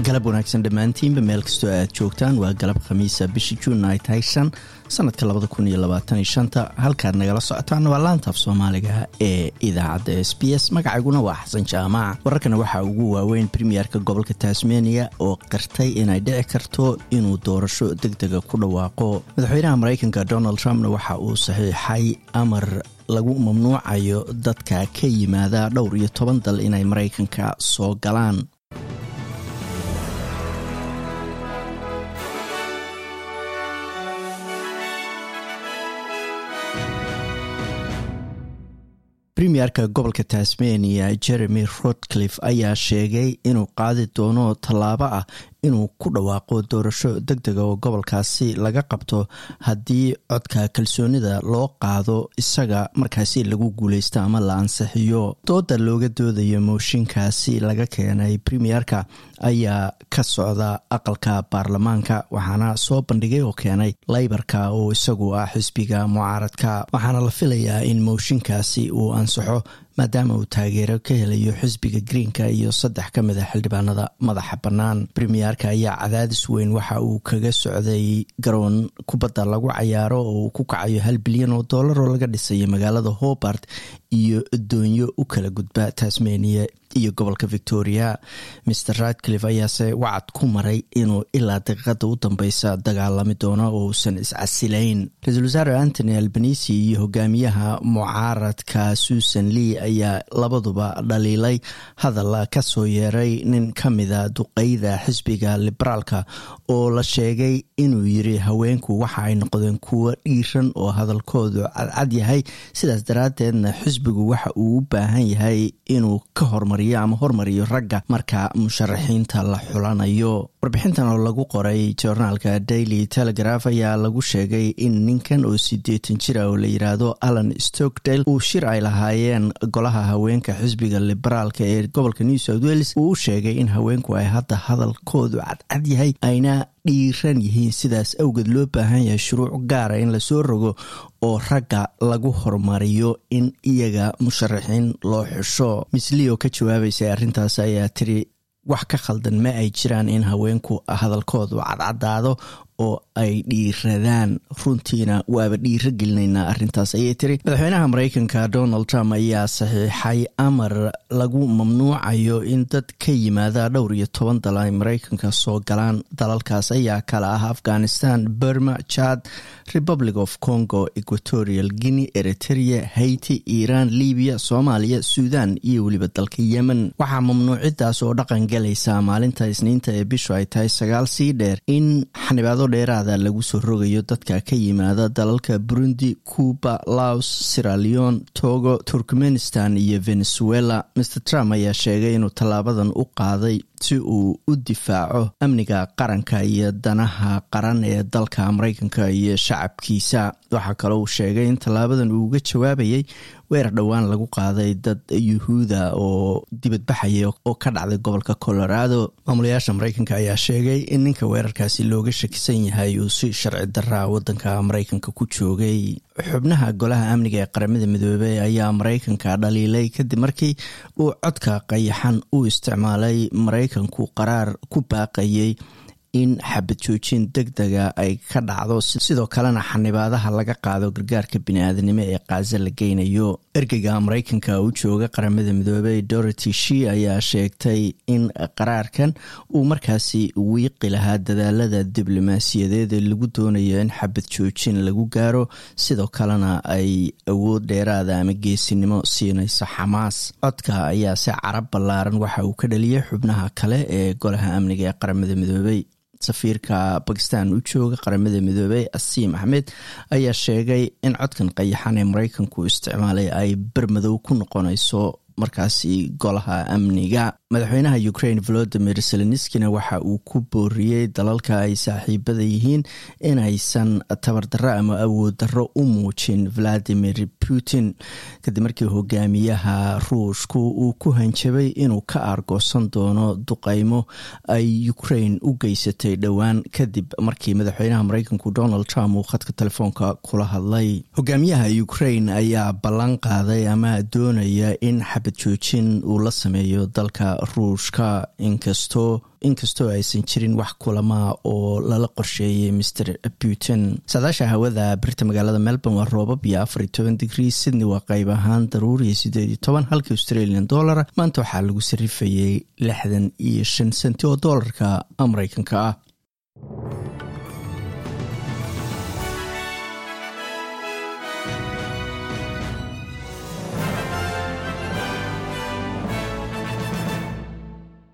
galab wanaagsan dhammaantiinba meel kastoo aad joogtaan waa galab khamiisa bisha juun ay tahay shan sanadka labada kun iyo labaatan shanta halkaad nagala socotaan waa laantaaf soomaaliga ee idaacadda s b s magacayguna waa xasan jaamac wararkana waxaa ugu waaweyn premierka gobolka tasmania oo qirtay inay dhici karto inuu doorasho deg dega ku dhawaaqo madaxweynaha mareykanka donald trumpna waxa uu saxiixay amar lagu mamnuucayo dadka ka yimaada dhowr iyo toban dal inay mareykanka soo galaan premierka gobolka tasmania jeremy rodcliffe ayaa sheegay inuu qaadi doono tallaabo ah inuu ku dhawaaqo doorasho deg dega oo gobolkaasi laga qabto haddii codka kalsoonida loo qaado isaga markaasi lagu guuleysto ama la ansixiyo dooda looga doodayo mooshinkaasi laga keenay premierka ayaa ka socda aqalka baarlamaanka waxaana soo bandhigay oo keenay laybarka oo isagu ah xisbiga mucaaradka waxaana la filayaa in mooshinkaasi uu ansaxo maadaama uu taageero ka helayo xisbiga greenka iyo saddex ka mid a xildhibaanada madaxa bannaan premierka ayaa cadaadis weyn waxa uu kaga socday garoon kubadda lagu cayaaro oo uu ku kacayo hal bilyan oo dollar oo laga dhisayo magaalada hobart iyo doonyo u kala gudba tasmania iyo gobolka victoria mr radcliffe ayaase wacad ku maray inuu ilaa daqiiqada u dambeysa dagaalami doono oo uusan iscasilayn ra-iisul wasaare antony albanisi iyo hogaamiyaha mucaaradka susan lee ayaa labaduba dhaliilay hadal ka soo yeeray nin ka mida duqeyda xisbiga liberaalka oo la sheegay inuu yiri haweenku waxa ay noqdeen kuwo dhiiran oo hadalkoodu cadcad yahay sidaas daraaddeedna xisbigu waxa uu u baahan yahay inuu ka hormar ama hormariyo ragga marka musharaxiinta la xulanayo warbixintan oo lagu qoray joornaalka daily telegraph ayaa lagu sheegay in ninkan oo sideetan jira oo la yiraahdo alan stokdale uu shir ay lahaayeen golaha haweenka xisbiga liberaalka ee gobolka new south wales uu u sheegay in haweenku ay hadda hadalkoodu cadcad yahay ayna dhiiran yihiin sidaas awgeed loo baahan yahay shuruuc gaara in lasoo rogo oo ragga lagu horumariyo in iyaga musharaxiin loo xusho misli oo ka jawaabaysay arrintaas ayaa tiri wax ka khaldan ma ay jiraan in haweenku hadalkoodu cadcadaado oo ay dhiiradaan runtiina waaba dhiiro gelinaynaa arrintaas ayay tiri madaxweynaha mareykanka donald trump ayaa saxiixay amar lagu mamnuucayo in dad ka yimaada dhowr iyo toban dal ay mareykanka soo galaan dalalkaas ayaa kala ah afghanistan burma chad republic of congo equatorial guinea eritrea haiti iran libiya soomaaliya suudan iyo weliba dalka yemen waxaa mamnuucidaas oo dhaqan galaysa maalinta isniinta ee bishu ay tahay sagaal sii dheer in xanibaado dheeraada lagu soo rogayo dadka ka yimaada dalalka burundi cuba laos siraleon togo turkmenistan iyo venezuela mr trump ayaa sheegay inuu tallaabadan u qaaday si uu u difaaco amniga qaranka iyo danaha qaran ee dalka mareykanka iyo shacabkiisa waxaa kaloo uu sheegay in tallaabadan uu uga jawaabayay weerar dhowaan lagu qaaday dad yuhuuda oo dibadbaxaya oo ka dhacday gobolka colorado maamulayaasha mareykanka ayaa sheegay in ninka weerarkaasi looga shakisan yahay uu si sharci daraa wadanka mareykanka ku joogay xubnaha golaha amniga ee qaramada midoobey ayaa mareykanka dhaliilay kadib markii uu codka qayaxan u isticmaalay mareykanku qaraar ku baaqayay in xabad joojin deg dega ay ka dhacdo sidoo kalena xanibaadaha laga qaado gargaarka bini-aadanimo ee kaaza la geynayo ergeyga mareykanka u jooga qaramada midoobey dorothy she ayaa sheegtay in qaraarkan uu markaasi wiiqi lahaa dadaalada diblomaasiyadeed ee lagu doonayo in xabad joojin lagu gaaro sidoo kalena ay awood dheeraada ama geesinimo siinayso xamaas codka ayaa si carab ballaaran waxa uu ka dhaliyay xubnaha kale ee golaha amniga ee qaramada midoobey safiirka bakistan u jooga qaramada midoobey asiim axmed ayaa sheegay in codkan qayaxan ee mareykanku isticmaalay ay bermadow ku noqonayso markaasi golaha amniga madaxweynaha ukraine volodimir zelenskina waxa uu ku booriyey dalalka ay saaxiibada yihiin inaysan tabardarro ama awood darro u muujin valadimir putin kadib markii hogaamiyaha ruushku uu ku hanjabay inuu ka aargoosan doono duqeymo ay ukraine u geysatay dhowaan kadib markii madaxweynaha mareykanku donald trump uu khadka telefoonka kula hadlay hogaamiyaha ukraine ayaa ballan qaaday ama doonaya in xabad xabad joojin uu la sameeyo dalka ruushka inkastoo inkastoo aysan jirin wax kulamaa oo lala qorsheeyay master putin saadaasha hawada birta magaalada melbourne waa roobab iyo afar iyo toban digrii sydney waa qayb ahaan daruuriya sideed iyo toban halka australian dollara maanta waxaa lagu sarifayay lixdan iyo shan senti oo doolarka mareykanka ah